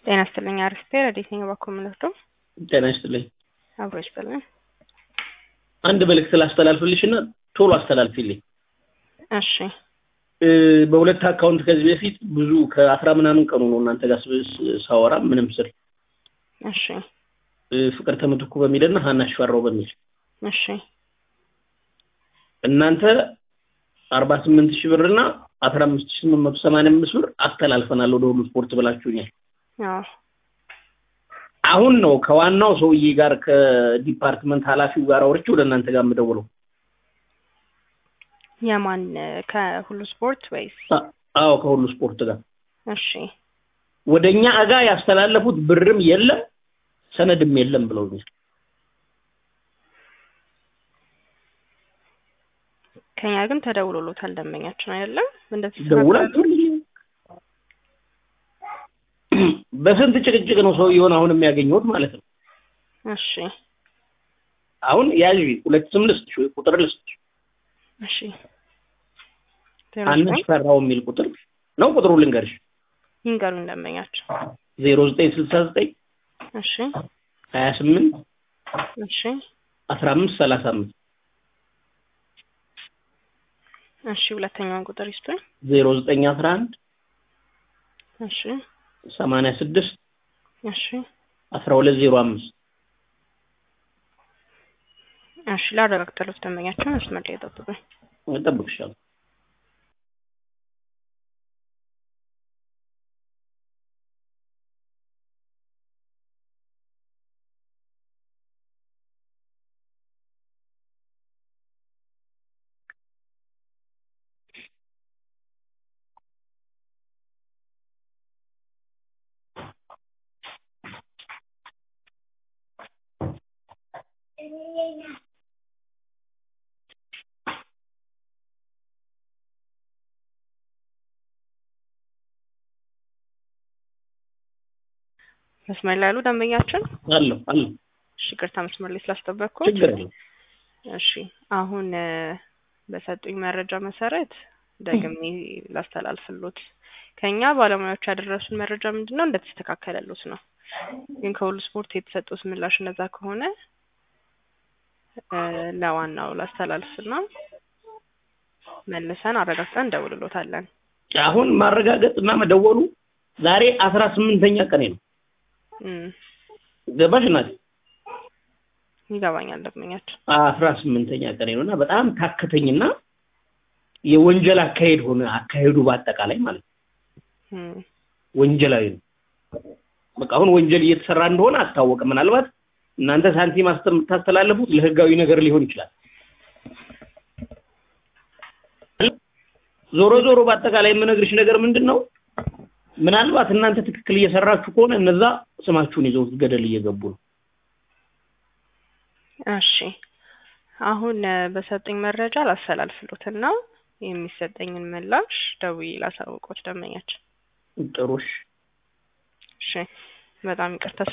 ጤና ይስጥልኝ አርስቴ ረዴት ነኝ እባክዎ የምንወስደው ጤና ይስጥልኝ። አብሮ ይስጥልኝ። አንድ መልእክት ላስተላልፍልሽ እና ቶሎ አስተላልፊልኝ። እሺ እ በሁለት አካውንት ከዚህ በፊት ብዙ ከአስራ ምናምን ቀኑ ነው እናንተ ጋር ስ- ሳወራ ምንም ስል እሺ እ ፍቅርተ ምትኩ በሚልና ሀና ሽፈራው በሚል እሺ እናንተ አርባ ስምንት ሺህ ብር እና አስራ አምስት ሺህ ስምንት መቶ ሰማንያ አምስት ብር አስተላልፈናል ወደ ሁሉ ስፖርት ብላችሁኛል። አዎ አሁን ነው ከዋናው ሰውዬ ጋር ከዲፓርትመንት ኃላፊው ጋር አውርቼ ወደ እናንተ ጋር የምደውለው። የማን ከሁሉ ስፖርት ወይስ? አ- አዎ ከሁሉ ስፖርት ጋር እሺ ወደ እኛ አጋ ያስተላለፉት ብርም የለም ሰነድም የለም ብለውኛል። ከኛ ግን ተደውሎሎታል ደንበኛችን አይደለም እንደዚህ ደውላችሁልኝ በስንት ጭቅጭቅ ነው ሰውየውን አሁን የሚያገኘሁት ማለት ነው። እሺ አሁን ያዥ ሁለት ስም ልስጥሽ ወይ ቁጥር ልስጥሽ። እሺ ሀና ሽፈራው የሚል ቁጥር ነው። ቁጥሩ ልንገርሽ ይንገሩኝ ደንበኛችን። ዜሮ ዘጠኝ ስልሳ ዘጠኝ እሺ ሀያ ስምንት እሺ አስራ አምስት ሰላሳ አምስት እሺ ሁለተኛውን ቁጥር ይስጡኝ። ዜሮ ዘጠኝ አስራ አንድ እሺ ሰማንያ ስድስት እሺ አስራ ሁለት ዜሮ አምስት እሺ ላረጋግጥልዎት ደንበኛችን መስመር ላይ ይጠብቁኝ። እጠብቅሻለሁ። መስመር ላይ ያሉ ደንበኛችን አለሁ አለሁ እሺ ይቅርታ መስመር ላይ ስላስጠበቅኩት። ችግር የለም። እሺ አሁን እ በሰጡኝ መረጃ መሰረት ደግሜ ላስተላልፍሎት ከኛ ባለሙያዎች ያደረሱን መረጃ ምንድን ነው እንደተስተካከለሎት ነው። ግን ከሁሉ ስፖርት የተሰጡት ምላሽ እንደዛ ከሆነ እ ለዋናው ላስተላልፍና መልሰን አረጋግጠን እንደውልሎታለን። አሁን ማረጋገጥ እና መደወሉ ዛሬ አስራ ስምንተኛ ቀኔ ነው። እም ገባሽ እናቴ? ይገባኛል ደንበኛችን። አስራ ስምንተኛ ቀኔ ነው እና በጣም ታከተኝና የወንጀል አካሄድ ሆነ አካሄዱ በአጠቃላይ ማለት ነው። እም ወንጀላዊ ነው። በቃ አሁን ወንጀል እየተሰራ እንደሆነ አስታወቀ። ምናልባት እናንተ ሳንቲም አስተ- የምታስተላልፉት ለህጋዊ ነገር ሊሆን ይችላል። ዞሮ ዞሮ በአጠቃላይ የምነግርሽ ነገር ምንድን ነው፣ ምናልባት እናንተ ትክክል እየሰራችሁ ከሆነ እነዛ ስማችሁን ይዘው ገደል እየገቡ ነው። እሺ አሁን እ በሰጡኝ መረጃ ላስተላልፍሎትና የሚሰጠኝን ምላሽ ደውዬ ላሳውቆት ደንበኛችን። ጥሩሽ እሺ በጣም ይቅርታ